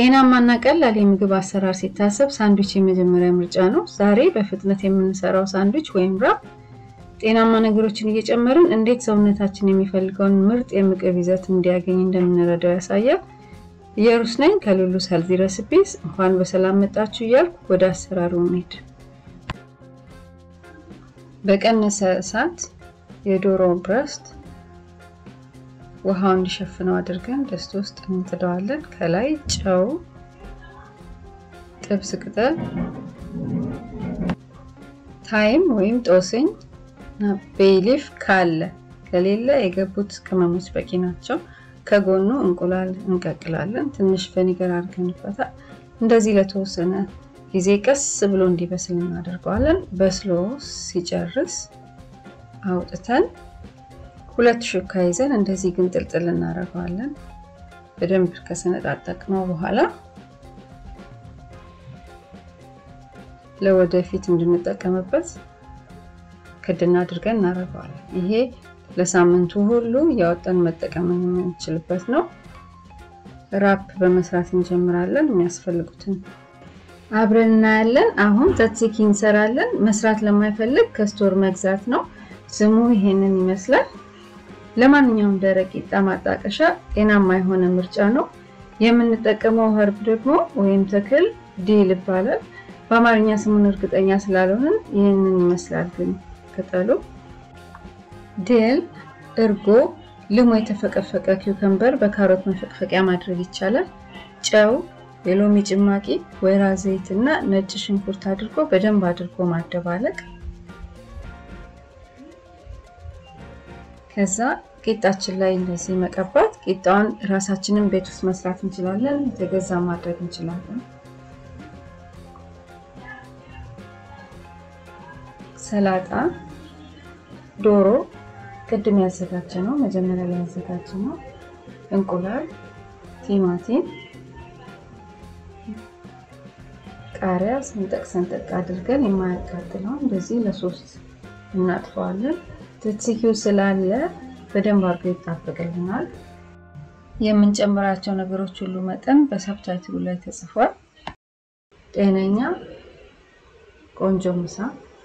ጤናማና ቀላል የምግብ አሰራር ሲታሰብ ሳንድዊች የመጀመሪያ ምርጫ ነው። ዛሬ በፍጥነት የምንሰራው ሳንድዊች ወይም ራፕ ጤናማ ነገሮችን እየጨመርን እንዴት ሰውነታችን የሚፈልገውን ምርጥ የምግብ ይዘት እንዲያገኝ እንደምንረዳው ያሳያል። ኢየሩስ ነኝ ከሉሉስ ሄልዚ ረሲፒስ። እንኳን በሰላም መጣችሁ እያልኩ ወደ አሰራሩ እንሂድ። በቀነሰ እሳት የዶሮ ብረስት ውሃው እንዲሸፍነው አድርገን ድስት ውስጥ እንጥደዋለን። ከላይ ጨው፣ ጥብስ ቅጠል፣ ታይም ወይም ጦስኝ እና ቤይሊፍ ካለ ከሌለ የገቡት ቅመሞች በቂ ናቸው። ከጎኑ እንቁላል እንቀቅላለን። ትንሽ ቬኒገር አድርገንበታል። እንደዚህ ለተወሰነ ጊዜ ቀስ ብሎ እንዲበስል እናደርገዋለን። በስሎ ሲጨርስ አውጥተን ሁለት ሹካ ይዘን እንደዚህ ግንጥልጥል እናደርገዋለን። በደንብ ከሰነጣጠቅነው በኋላ ለወደፊት እንድንጠቀምበት ክድና አድርገን እናደርገዋለን። ይሄ ለሳምንቱ ሁሉ እያወጣን መጠቀም የምንችልበት ነው። ራፕ በመስራት እንጀምራለን። የሚያስፈልጉትን አብረን እናያለን። አሁን ተትሲኪ እንሰራለን። መስራት ለማይፈልግ ከስቶር መግዛት ነው። ስሙ ይሄንን ይመስላል። ለማንኛውም ደረቅ ቂጣ ማጣቀሻ ጤናማ የሆነ ምርጫ ነው። የምንጠቀመው ኸርብ ደግሞ ወይም ተክል ዲል ይባላል። በአማርኛ ስሙን እርግጠኛ ስላልሆንን ይህንን ይመስላል ግን ቅጠሉ። ዲል፣ እርጎ፣ ልሞ የተፈቀፈቀ ኪውከምበር በካሮት መፈቅፈቂያ ማድረግ ይቻላል። ጨው፣ የሎሚ ጭማቂ፣ ወይራ ዘይት እና ነጭ ሽንኩርት አድርጎ በደንብ አድርጎ ማደባለቅ ከዛ ቂጣችን ላይ እንደዚህ መቀባት። ቂጣውን ራሳችንን ቤት ውስጥ መስራት እንችላለን፣ የተገዛ ማድረግ እንችላለን። ሰላጣ፣ ዶሮ ቅድም ያዘጋጀ ነው፣ መጀመሪያ ላይ ያዘጋጀ ነው። እንቁላል፣ ቲማቲም፣ ቃሪያ ሰንጠቅ ሰንጠቅ አድርገን የማያቃጥለው እንደዚህ ለሶስት እናጥፈዋለን። ትትኪው ስላለ በደንብ አድርጎ ይጣበቅልናል። የምንጨምራቸው ነገሮች ሁሉ መጠን በሰብታይትሉ ላይ ተጽፏል። ጤነኛ ቆንጆ ምሳ።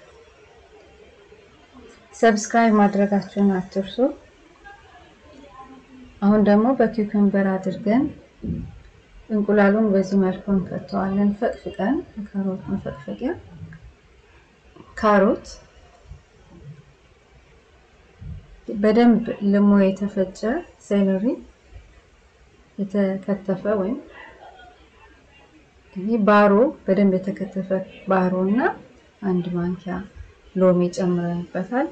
ሰብስክራይብ ማድረጋችሁን አትርሱ። አሁን ደግሞ በኪውከምበር አድርገን እንቁላሉን በዚህ መልኩ እንከተዋለን። ፈቅፍቀን ከካሮት መፈቅፈቂያ ካሮት በደንብ ልሞ የተፈጨ ሴለሪ የተከተፈ ወይም ይህ ባሮ በደንብ የተከተፈ ባሮ እና አንድ ማንኪያ ሎሚ ጨምረንበታል።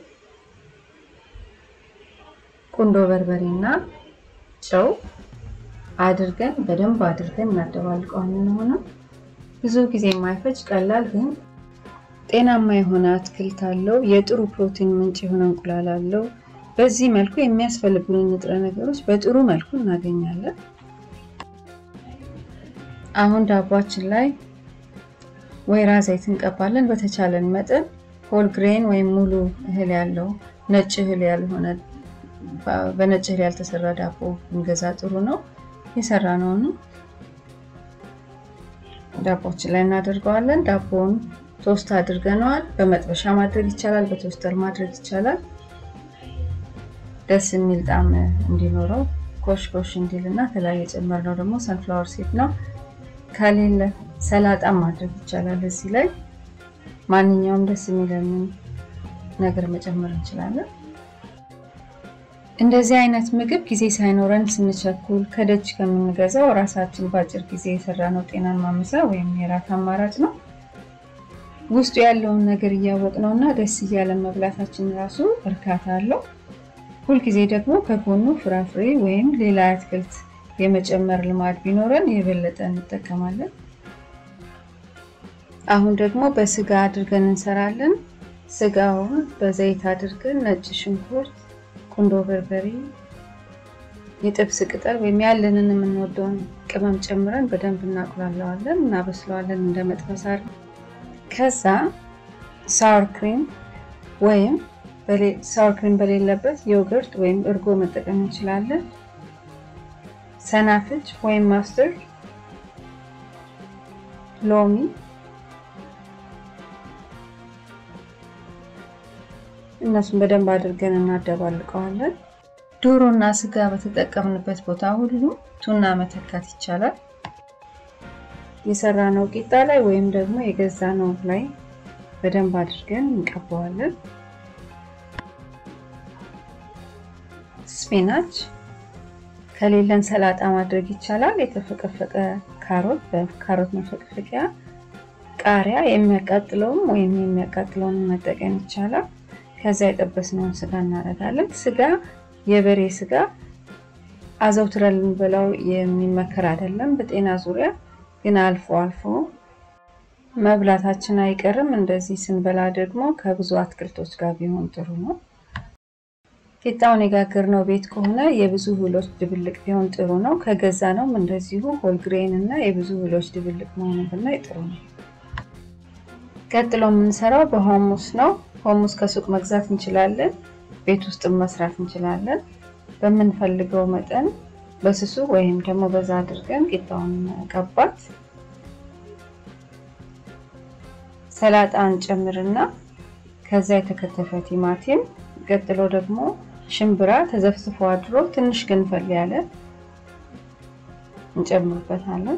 ቁንዶ በርበሬ እና ጨው አድርገን በደንብ አድርገን እናደባልቀዋለን። ሆነ ብዙ ጊዜ የማይፈጅ ቀላል ግን ጤናማ የሆነ አትክልት አለው። የጥሩ ፕሮቲን ምንጭ የሆነ እንቁላል አለው። በዚህ መልኩ የሚያስፈልጉን ንጥረ ነገሮች በጥሩ መልኩ እናገኛለን። አሁን ዳቧችን ላይ ወይራ ዘይት እንቀባለን። በተቻለን መጠን ሆል ግሬን ወይም ሙሉ እህል ያለው ነጭ እህል ያልሆነ በነጭ እህል ያልተሰራ ዳቦ ብንገዛ ጥሩ ነው። የሰራ ነውን ዳቦችን ላይ እናደርገዋለን። ዳቦውን ቶስት አድርገነዋል። በመጥበሻ ማድረግ ይቻላል፣ በቶስተር ማድረግ ይቻላል። ደስ የሚል ጣዕም እንዲኖረው ኮሽ ኮሽ እንዲል እና ከላይ የጨመርነው ደግሞ ሰንፍላወር ሲድ ነው። ከሌለ ሰላጣም ማድረግ ይቻላል። እዚህ ላይ ማንኛውም ደስ የሚለንን ነገር መጨመር እንችላለን። እንደዚህ አይነት ምግብ ጊዜ ሳይኖረን ስንቸኩል ከደጅ ከምንገዛው ራሳችን በአጭር ጊዜ የሰራነው ጤናን ማምሳ ወይም የራት አማራጭ ነው። ውስጡ ያለውን ነገር እያወቅነው እና ደስ እያለን መብላታችን ራሱ እርካታ አለው። ሁልጊዜ ደግሞ ከጎኑ ፍራፍሬ ወይም ሌላ አትክልት የመጨመር ልማድ ቢኖረን የበለጠ እንጠቀማለን። አሁን ደግሞ በስጋ አድርገን እንሰራለን። ስጋውን በዘይት አድርገን ነጭ ሽንኩርት፣ ቁንዶ በርበሬ፣ የጥብስ ቅጠል ወይም ያለንን የምንወደውን ቅመም ጨምረን በደንብ እናቁላለዋለን፣ እናበስለዋለን እንደ መጥበስ አድርገን ከዛ ሳወር ክሪም ወይም ሳወር ክሪም በሌለበት ዮገርት ወይም እርጎ መጠቀም እንችላለን። ሰናፍጭ ወይም ማስተርድ ሎሚ እነሱን በደንብ አድርገን እናደባልቀዋለን። ዶሮ እና ስጋ በተጠቀምንበት ቦታ ሁሉ ቱና መተካት ይቻላል። የሰራነው ቂጣ ላይ ወይም ደግሞ የገዛነው ላይ በደንብ አድርገን እንቀባዋለን። ስፒናች ከሌለን ሰላጣ ማድረግ ይቻላል። የተፈቀፈቀ ካሮት በካሮት መፈቅፈቂያ፣ ቃሪያ የሚያቃጥለውም ወይም የሚያቃጥለውን መጠቀም ይቻላል። ከዛ የጠበስነውን ስጋ እናደርጋለን። ስጋ የበሬ ስጋ አዘውትረን ልንበላው የሚመከር አይደለም በጤና ዙሪያ ግን አልፎ አልፎ መብላታችን አይቀርም። እንደዚህ ስንበላ ደግሞ ከብዙ አትክልቶች ጋር ቢሆን ጥሩ ነው። ቂጣውን የጋገርነው ቤት ከሆነ የብዙ እህሎች ድብልቅ ቢሆን ጥሩ ነው። ከገዛ ነውም እንደዚሁ ሆልግሬን እና የብዙ እህሎች ድብልቅ መሆኑ ብናይ ጥሩ ነው። ቀጥሎ የምንሰራው በሆሙስ ነው። ሆሙስ ከሱቅ መግዛት እንችላለን፣ ቤት ውስጥ መስራት እንችላለን። በምንፈልገው መጠን በስሱ ወይም ደግሞ በዛ አድርገን ቂጣውን መቀባት። ሰላጣ እንጨምርና ከዛ የተከተፈ ቲማቲም፣ ቀጥሎ ደግሞ ሽምብራ ተዘፍዝፎ አድሮ ትንሽ ገንፈል ያለ እንጨምርበታለን።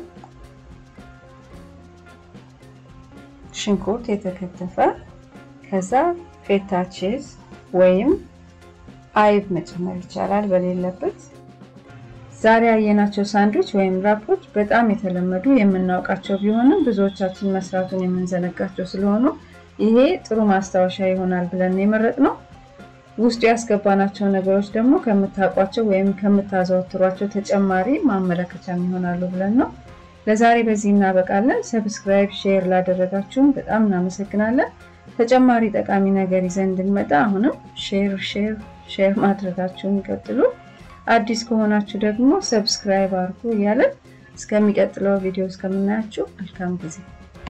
ሽንኩርት የተከተፈ፣ ከዛ ፌታ ቺዝ ወይም አይብ መጨመር ይቻላል በሌለበት። ዛሬ ያየናቸው ሳንድዊች ወይም ራፖች በጣም የተለመዱ የምናውቃቸው ቢሆንም ብዙዎቻችን መስራቱን የምንዘነጋቸው ስለሆኑ ይሄ ጥሩ ማስታወሻ ይሆናል ብለን የመረጥነው። ውስጡ ያስገባናቸው ነገሮች ደግሞ ከምታውቋቸው ወይም ከምታዘወትሯቸው ተጨማሪ ማመለከቻም ይሆናሉ ብለን ነው። ለዛሬ በዚህ እናበቃለን። ሰብስክራይብ፣ ሼር ላደረጋችሁን በጣም እናመሰግናለን። ተጨማሪ ጠቃሚ ነገር ይዘን እንድንመጣ አሁንም ሼር ሼር ሼር ማድረጋችሁን ይቀጥሉ። አዲስ ከሆናችሁ ደግሞ ሰብስክራይብ አድርጉ እያለን እስከሚቀጥለው ቪዲዮ እስከምናያችሁ መልካም ጊዜ